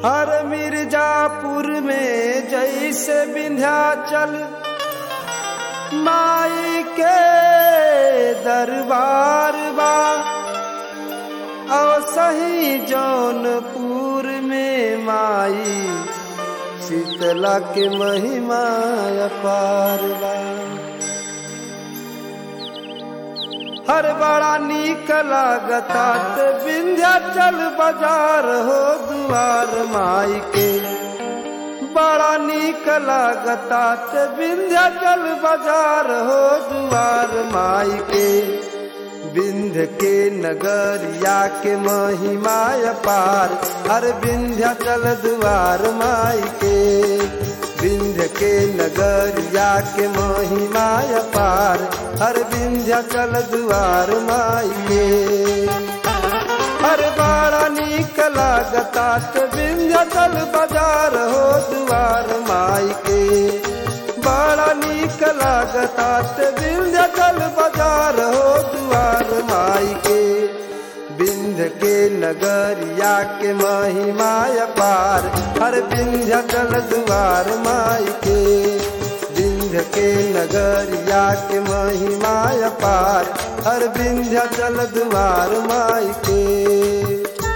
हर मिर्जापुर में जैसे विंध्याचल माई के दरबार बा और सही जौनपुर में माई शीतला के महिमा अपार बा हर बड़ा नीक लागता ते विंध्याचल बाजार हो दुआर माई के बड़ा नीक लागता ते विंध्याचल बाजार हो दुआर माई के विंध्य के नगरिया के महिमा अपार हर विंध्याचल दुआर माई के विंध्य के नगरिया के महिमा अपार हर विंध्याचल दुआर माई के हर बाड़ा नीक लागता ते विंध्याचल बाजार हो दुआर माई के बड़ा नीक लागता ते विंध्याचल बाजार हो दुआर माई के विंध्य के नगरिया के महिमा अपार हर विंध्याचल दुआर माई के विंध्य के नगरिया के महिमा अपार हर विंध्याचल दुआर माई के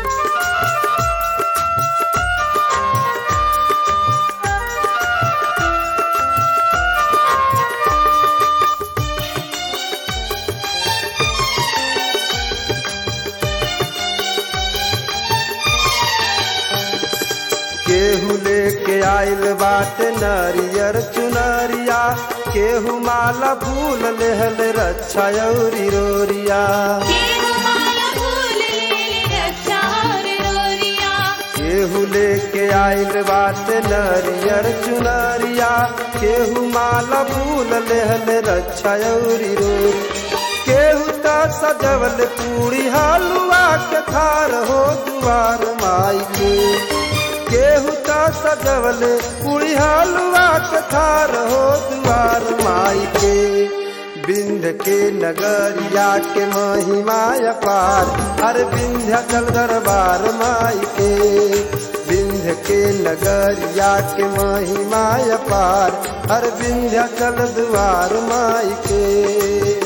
केहू लेके आइल बाटे नरियर चुनरिया केहू माला फूल लेहल रक्षा औरी रोरिया केहू माला फूल ले रक्षा और रोरिया केहू लेके आइल बाटे नरियर चुनरिया केहू माला फूल लेहल रक्षा औरी रोरी केहू त सजवल पूरी हलुआ के खार हो दुआर माई के केहू त सजवल पूरी हलुआ के खार हो दुआर माई के बिंध के नगरिया के महिमा अपार हर विंध्याचल दरबार माई के बिंध के नगरिया के महिमा अपार हर विंध्याचल द्वार माई के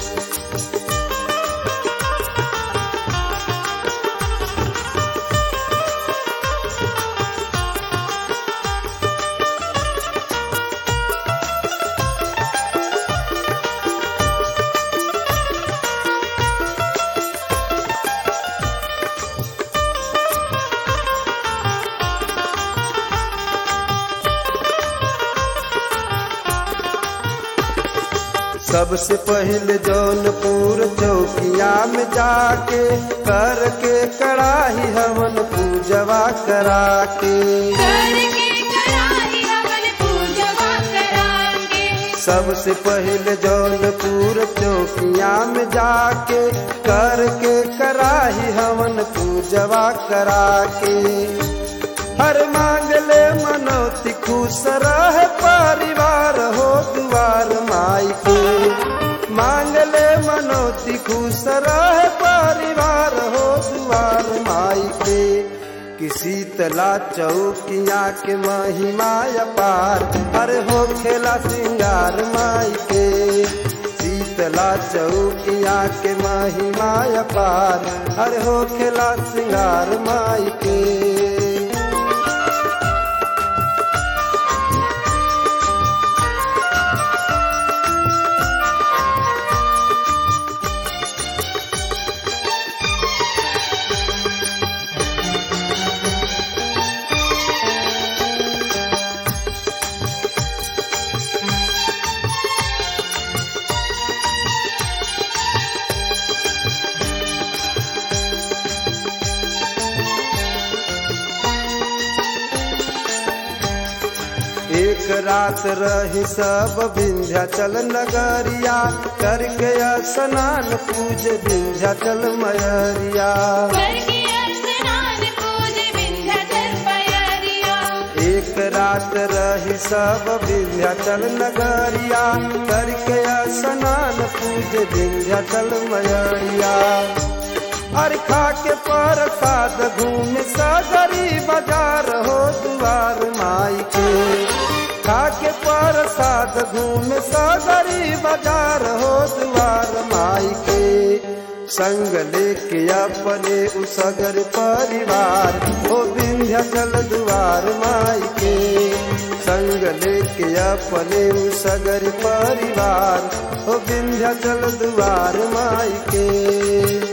सबसे पहले जौनपुर चौकिया में जाके करके कड़ाही हवन पूजवा करा के करके कराही हवन पूजवा करांगे सबसे पहले जौनपुर चौकिया में जाके करके कराही हवन पूजवा करा के हर मांगले मनौती खुश रहे परिवार हो दुआर माई के मांगले मनौती खुश रहे परिवार हो दुआर माई के किसी तला चौकिया के महिमा अपार हर हो खेला सिंगार माई के शीतला चौकिया के महिमा अपार हर हो खेला सिंगार माई के एक रात रही सब विंध्याचल नगरिया करके स्नान पूज विंध्याचल मयरिया करके स्नान पूज विंध्याचल पयरिया एक रात रही सब विंध्याचल नगरिया करके स्नान पूज विंध्याचल मयरिया अरखा के प्रसाद घूम सगरी बाजार हो दुआर माई के खाके प्रसाद घूमे सगरी बाजार हो दुआर माई के संग लेके अपने उसगर परिवार हो विंध्याचल दुआर माई के संग लेके अपने उसगर परिवार हो विंध्याचल दुआर माई के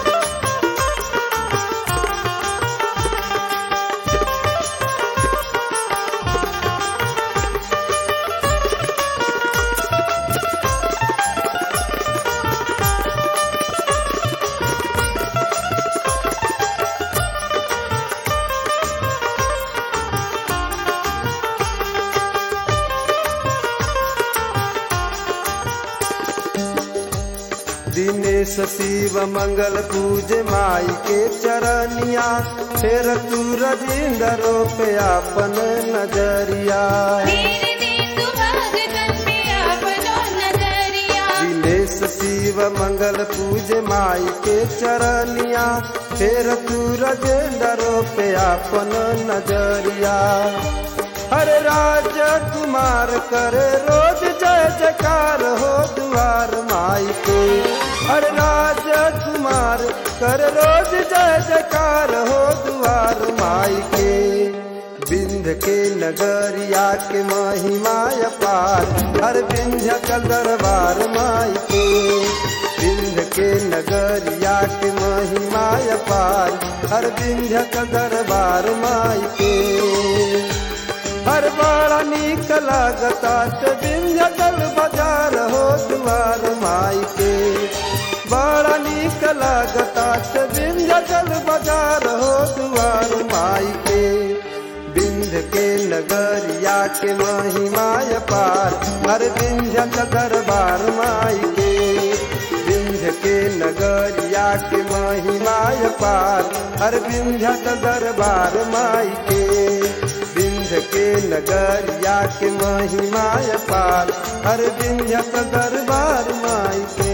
दिनेश शिव मंगल पूज माई के चरनिया फिर तू रजिंदरो पे अपन नजरिया मेरे दे तू भगतन पे अपनो नजरिया दिनेश शिव मंगल पूज माई के चरनिया फिर तू रजिंदरो पे अपन नजरिया हर राज कुमार करे रोज जय जयकार हो दुआर माई के हर राज कुमार कर रोज जय जयकार हो दुआर माई के बिंध के नगरिया के महिमा अपार हर बिंध्य का दरबार माई के बिंध के नगरिया के महिमा अपार हर बिंध्य का दरबार माई के हर बड़ा नीक लागता ते विंध्यचल बाजार हो दुआर माई के बड़ा नीक लागता ते विंध्यचल बाजार हो दुआर माई के बिंध के नगरिया के महिमा पार हर विंध्यचल दरबार माई के विंध्य के नगरिया के महिमा पार हर विंध्यचल दरबार माई के विंध्य के नगरिया के महिमा पार हर विंध्य दरबार माई के